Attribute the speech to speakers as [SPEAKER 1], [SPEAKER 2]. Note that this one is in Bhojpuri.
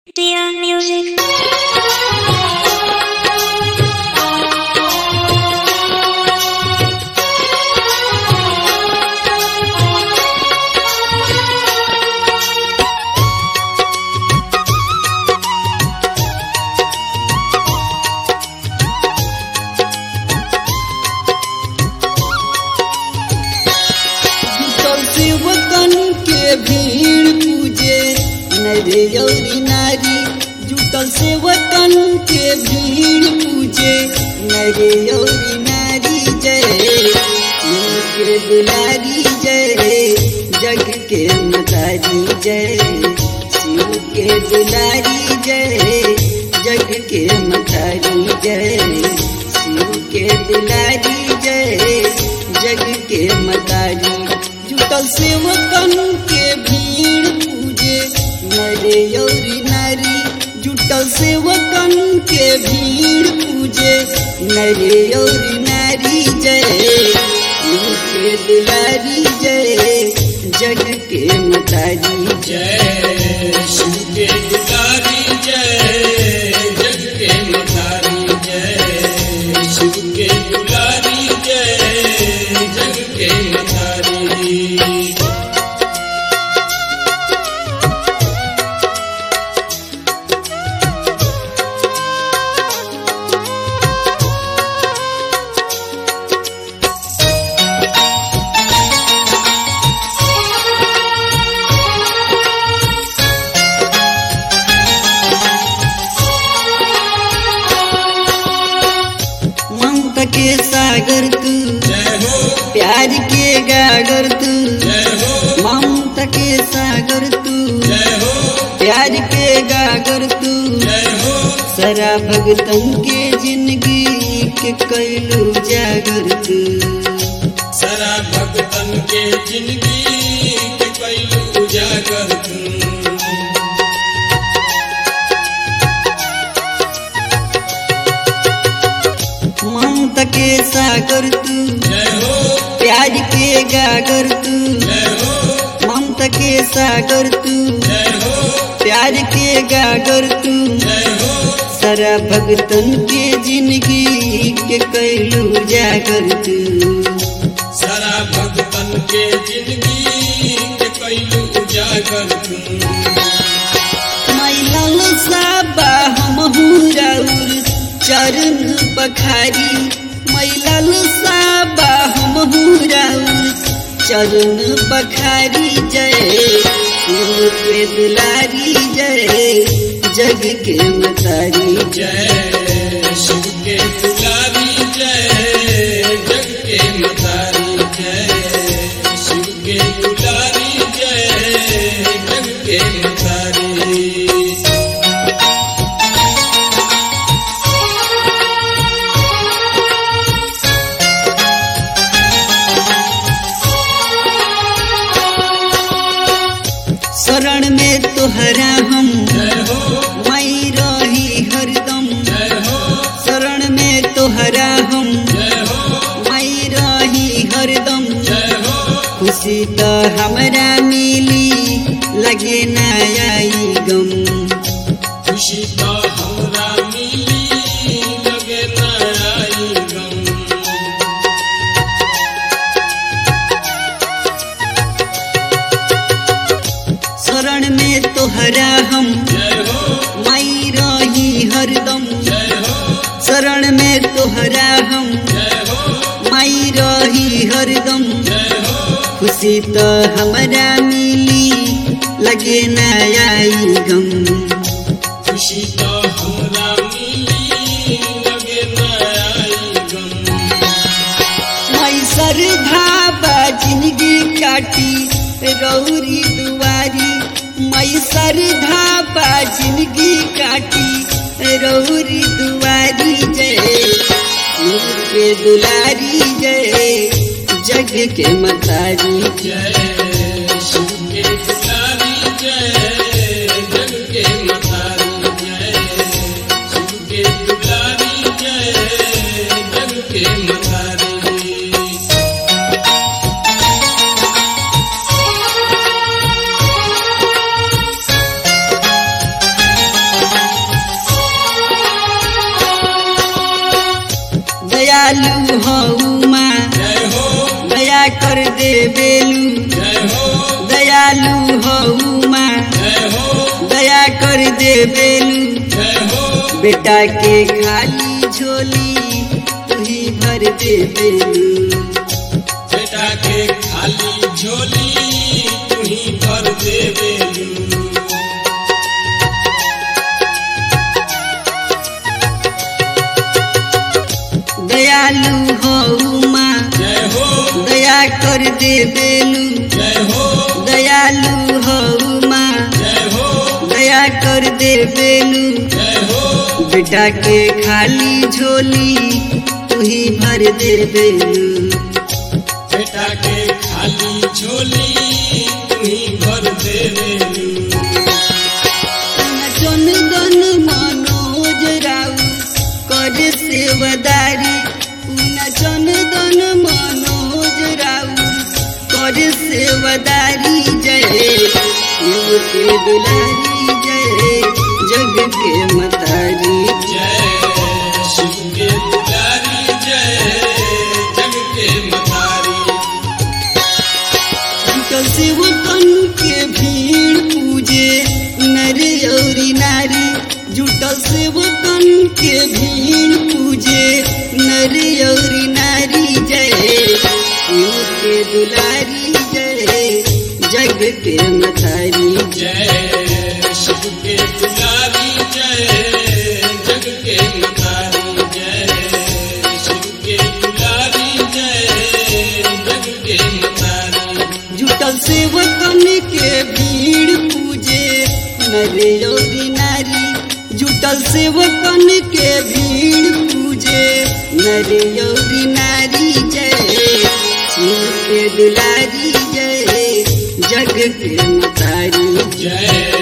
[SPEAKER 1] Dear music.
[SPEAKER 2] जुटल सेवकन के भीड़ पूजे नरे यौरी नारी जुटल सेवकन के भीड़ पूजे नरे यौरी नारी जय शिव के दुलारी जय जग के मतारी जय शिव के दुलारी जय जग के मतारी जय शिव के दुलारी जय जग के मतारी जुटल सेवकन के भीड़ पूजे नरे यौरी नारी जुटल सेवकन के भीड़ पूजे नरे यौरी नारी जय शिव के दुलारी जय जग के मतारी
[SPEAKER 3] जय शिव के दुलारी जय जग के मधारी जय शिव के दुलारी जय जग के मधारी
[SPEAKER 2] ममता के सागर तू
[SPEAKER 3] जय हो
[SPEAKER 2] प्यार के गागर तू
[SPEAKER 3] जय हो
[SPEAKER 2] ममता के सागर तू
[SPEAKER 3] जय हो
[SPEAKER 2] प्यार के गागर तू
[SPEAKER 3] जय हो
[SPEAKER 2] सरा भगतन के जिंदगी के कैलू जागर तू
[SPEAKER 3] सरा भगतन के जिंदगी के कैलू उजागर तू
[SPEAKER 2] ममता के सागर तू
[SPEAKER 3] जय हो
[SPEAKER 2] प्यार के गागर तू
[SPEAKER 3] जय हो
[SPEAKER 2] ममता के सागर तू
[SPEAKER 3] जय हो
[SPEAKER 2] प्यार के गागर तू
[SPEAKER 3] जय हो
[SPEAKER 2] सारा भगतन के जिंदगी के कैलू जागर तू
[SPEAKER 3] सारा भगतन के जिंदगी के कैलू उजागर तू
[SPEAKER 2] मैलल साबा हम राउर चरण पखारी मैलल साबा हम राउर चरण पखारी जय शिव के दुलारी जय जग के मतारी
[SPEAKER 3] जय शिव के दुलारी जय जग के मतारी जय शिव के दुलारी जय जग के मतारी
[SPEAKER 2] शरण में तोहरा हम
[SPEAKER 3] जय हो
[SPEAKER 2] मई रही हरदम
[SPEAKER 3] जय हो
[SPEAKER 2] शरण में तोहरा हम
[SPEAKER 3] जय हो
[SPEAKER 2] मई रही हरदम
[SPEAKER 3] जय हो
[SPEAKER 2] खुशी तो हमरा मिली लगे न आई गम
[SPEAKER 3] खुशी तो हमरा मिली लगे न आई गम
[SPEAKER 2] शरण में तोहरा हम
[SPEAKER 3] जय हो
[SPEAKER 2] मई रही हरदम
[SPEAKER 3] जय हो
[SPEAKER 2] शरण में तोहरा हम
[SPEAKER 3] जय हो
[SPEAKER 2] मई रही हरदम
[SPEAKER 3] जय हो
[SPEAKER 2] खुशी तो हमरा मिली लगे न आई गम
[SPEAKER 3] खुशी तो हमरा मिली लगे न आई गम
[SPEAKER 2] मई श्रद्धा बा जिंदगी काटी रौरी दुआरी मई श्रद्धा बा जिंदगी काटी रौरी दुआरी जय शिव के दुलारी जय जग के मतारी
[SPEAKER 3] जय शिव के दुलारी जय जग के मतारी जय शिव के दुलारी जय जग के मतारी
[SPEAKER 1] Thank
[SPEAKER 2] दया कर दे बेलू
[SPEAKER 3] जय हो
[SPEAKER 2] बेटा के खाली झोली तू ही भर दे बेलू
[SPEAKER 3] बेटा के खाली झोली तू ही भर देवे
[SPEAKER 2] दयालु हो माँ
[SPEAKER 3] जय हो
[SPEAKER 2] दया कर दे बेलू
[SPEAKER 3] जय हो
[SPEAKER 2] दयालु हो माँ
[SPEAKER 3] जय हो
[SPEAKER 2] दया कर दे बेलू
[SPEAKER 3] जय हो
[SPEAKER 2] बेटा के खाली झोली तू ही भर दे बेलू
[SPEAKER 3] बेटा के खाली झोली तू ही भर देवे
[SPEAKER 2] जन गन मनोज राउ कर सेवदारी पुना जन गन मनोज राउ कर सेवदारी जय शिव के दुलारी जय जग के मतारी
[SPEAKER 3] जय शिव के पुजारी जय जग के मतारी
[SPEAKER 2] जुटल सेवकन के भीड़ पूजे नर औरी नारी जुटल सेवकन के भीड़ पूजे नर औरी नारी जय शिव के दुलारी जय जग के मतारी
[SPEAKER 3] जय शिव के पुजारी जय जग के मतारी जय शिव के पुजारी जय जग के मतारी
[SPEAKER 2] जुटल सेवकन के भीड़ पूजे नर औरी नारी जुटल सेवकन के भीड़ पूजे नर औरी नारी जय शिव के दुलारी जय जग के मतारी
[SPEAKER 3] जय